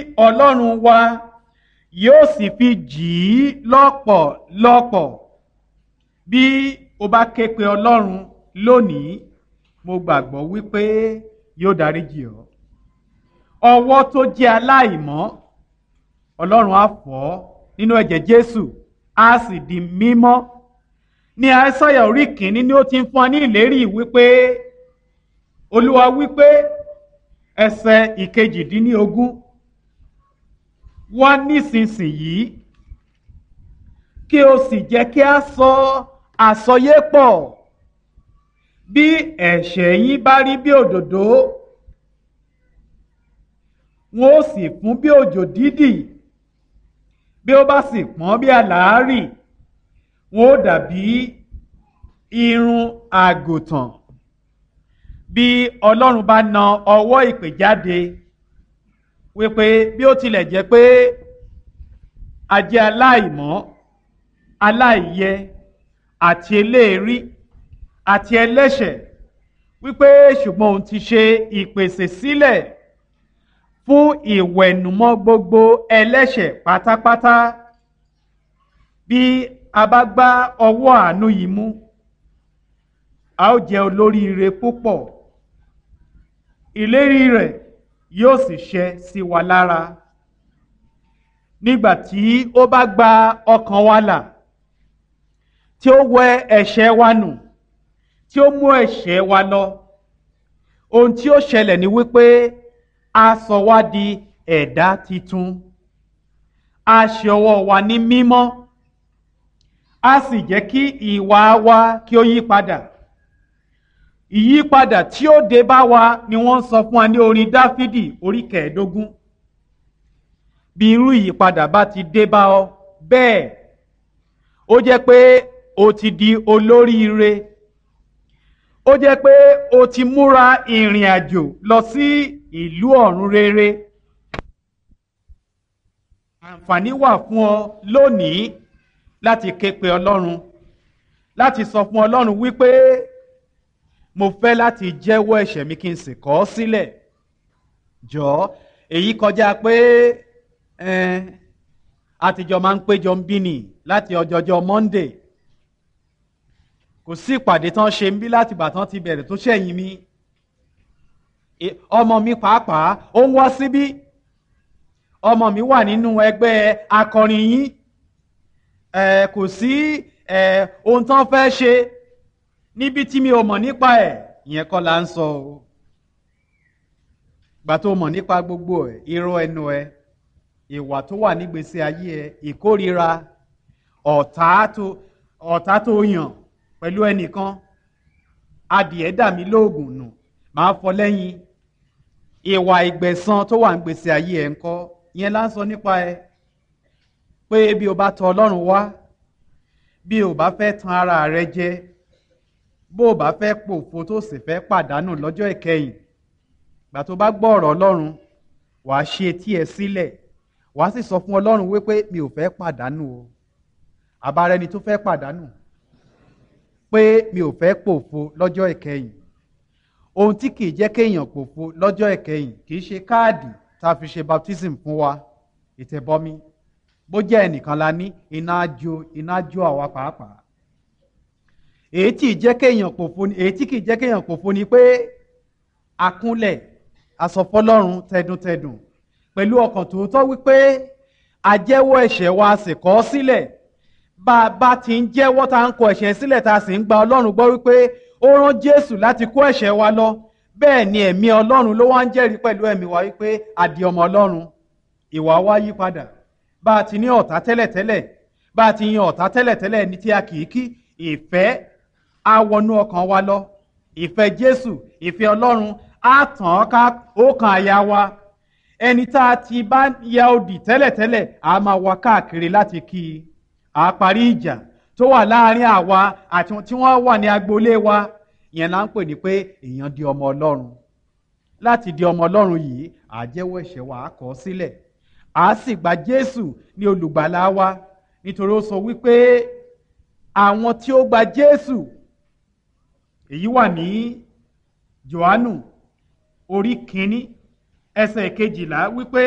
ọlọ́run wa yóò sì fi jì í lọ́pọ̀lọpọ̀ bí o bá ké pe ọlọ́run lónìí mo gbàgbọ́ wípé yóò dáríjì ọ́ ọwọ́ tó jẹ́ aláìmọ́ ọlọ́run á fọ̀ ọ́ nínú ẹ̀jẹ̀ jésù á sì di mímọ́ ní àìsàyà orí kìíní ni ó ti ń fún ọ ní ìlérí wípé olúwa wípé ẹsẹ̀ ìkejìdínlógún wá nísinsìnyí kí o sì jẹ́ kí a sọ àsọyépọ̀ bí ẹ̀ṣẹ̀ yín bá rí bí òdòdó wọn ó sì fún bí òjò dídì bí ó bá sì pọ́n bí àlàárì wọn ó dàbí irun àgùntàn bí ọlọ́run bá na ọwọ́ ìpè jáde wípé bí ó tilẹ̀ jẹ́ pé a jẹ́ aláìmọ́ aláìyẹ àti eléèrí àti ẹlẹ́ṣẹ̀ wípé ṣùgbọ́n òun ti ṣe ìpèsè sílẹ̀ fún ìwẹ̀nùmọ́ gbogbo ẹlẹ́ṣẹ̀ pátápátá bí a bá gbá ọwọ́ àánú yìí mú a ó jẹ́ olóríire púpọ̀ ìlérí rẹ̀ yóò sì ṣẹ sí wa lára nígbà tí ó bá gba ọkàn wa là tí ó wẹ ẹ̀ṣẹ̀ wa nù tí ó mú ẹ̀ṣẹ̀ wa lọ ohun tí ó ṣẹlẹ̀ ni wípé a sọ wá di ẹ̀dá titun a ṣe ọwọ́ wa ní mímọ́ a sì jẹ́ kí ìwà wa kí ó yí padà ìyípadà tí ó dé bá wa ni wọ́n sọ fún wa ní orin dáfídì orí kẹẹ̀ẹ́dógún bí irú ìyípadà bá ti dé bá ọ bẹ́ẹ̀ ó jẹ́ pé o ti di olóríire ó jẹ́ pé o ti múra ìrìn àjò lọ sí ìlú ọ̀run rere àǹfààní wà fún ọ lónìí láti ké pe ọlọ́run láti sọ fún ọlọ́run wípé mo fẹ́ láti jẹ́wọ́ ẹ̀ṣẹ̀ mi kí n sì kọ̀ ọ́ sílẹ̀ jọ̀ọ́ èyí kọjá pé àtijọ́ máa ń péjọ ń bí nì láti ọjọ́jọ́ Monday kò sí ìpàdé tán ṣe ń bí láti ìgbà tán ti bẹ̀rẹ̀ tó ṣẹ̀yìn mi ọmọ mi pàápàá ó ń wá síbí ọmọ mi wà nínú ẹgbẹ́ akọrin yín kò sí ohun tán fẹ́ ṣe níbi tí mi ò mọ̀ nípa ẹ̀ ìyẹn kọ́ la ń sọ o gbà tó mọ̀ nípa gbogbo ẹ̀ irọ́ ẹnu ẹ ìwà tó wà nígbèsè ayé ẹ ìkórira ọ̀tá tó ọ̀tá tó yàn pẹ̀lú ẹnìkan adìẹ dà mí lóògùn nù máa fọ lẹ́yìn ìwà ìgbẹ̀san tó wà nígbèsè ayé ẹ ńkọ́ ìyẹn la ń sọ nípa ẹ pé bí o bá tọ̀ Ọlọ́run wá bí o bá fẹ́ tan ara rẹ jẹ bó o bá fẹ́ pòfo tó sì fẹ́ pàdánù lọ́jọ́ ìkẹyìn gbà tó bá gbọ́ ọ̀rọ̀ ọlọ́run wà á ṣe etí ẹ sílẹ̀ wà á sì sọ fún ọlọ́run wípé mi ò fẹ́ pàdánù o àbára ẹni tó fẹ́ pàdánù pé mi ò fẹ́ pòfo lọ́jọ́ ìkẹyìn ohun tí kì í jẹ́ kéèyàn pòfo lọ́jọ́ ìkẹyìn kì í ṣe káàdì tá a fi ṣe baptism fún wa ìtẹ̀bọmi bó jẹ́ ẹnìkan la ní iná jó iná jó àwa pàápàá èyí tí jẹ́ kéèyàn pòfo ni èyí tí kì í jẹ́ kéèyàn pòfo ni pé akúnlẹ̀ asọ̀fọ́lọ́run tẹdùntẹdùn pẹ̀lú ọkàn tòótọ́ wípé àjẹ́wọ́ ẹ̀ṣẹ̀ wa sì kọ̀ ọ́ sílẹ̀ bá a bá ti ń jẹ́wọ́ tá à ń kọ̀ ẹ̀ṣẹ̀ sílẹ̀ tá a sì ń gba ọlọ́run gbọ́ wípé ó rán jésù láti kó ẹ̀ṣẹ̀ wa lọ bẹ́ẹ̀ ni ẹ̀mí ọlọ́run ló wá ń jẹ́rìí pẹ̀lú ẹ̀mí wa wípé àdì ọmọ ọlọ́run ìwà wa yí padà bá a ti ní ọ̀tá tẹ́lẹ̀tẹ́lẹ̀ bá a ti yan ọ̀tá tẹ́lẹ̀tẹ́lẹ̀ ní tí a kì í kí ìfẹ́ á wọnú ọkàn wa lọ ìfẹ́ jésù ìfẹ́ ọlọ́run á tàn án ká ọkàn àyà wa ẹni tá a ti bá ya odì tẹ́lẹ̀tẹ́lẹ̀ á máa wá káàkiri láti kí i á parí ìjà tó wà láàrin àwa àti tí wọ́n wà ní agboolé wa ìyẹn là ń pè ní pé èèyàn di ọmọ ọlọ́run láti di ọmọ ọlọ́run yìí á jẹ́wọ́ ẹ̀ṣẹ̀ wa á kọ̀ ọ́ sílẹ̀ á sì gba jésù ní olùgbàlà wa nítorí ó sọ wípé àwọn tí ó gba jésù èyí wà ní johannu orí kínní ẹsẹ̀ kejìlá wípé